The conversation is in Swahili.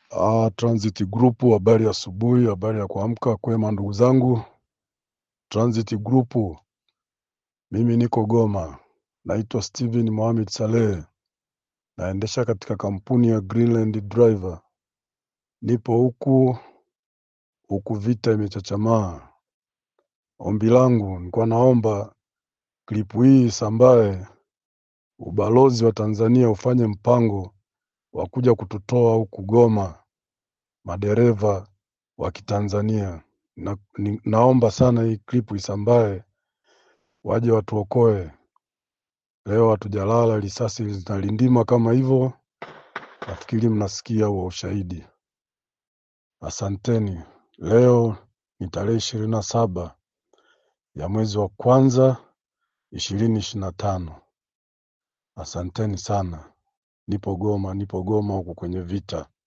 Ah, Transit Group, habari ya asubuhi, habari ya kuamka kwema ndugu zangu. Transit Group, mimi niko Goma, naitwa Steven Mohamed Saleh, naendesha katika kampuni ya Greenland Driver. Nipo huku huku, vita imechachamaa. Ombi langu nilikuwa naomba klipu hii isambae, ubalozi wa Tanzania ufanye mpango wa kuja kututoa huku Goma, madereva wa Kitanzania na, ni, naomba sana hii klipu isambae, waje watuokoe. Leo hatujalala, risasi zinalindima kama hivyo. Nafikiri mnasikia huo ushahidi. Asanteni. Leo ni tarehe ishirini na saba ya mwezi wa kwanza ishirini ishirini na tano. Asanteni sana. Nipo Goma, nipo Goma huku kwenye vita.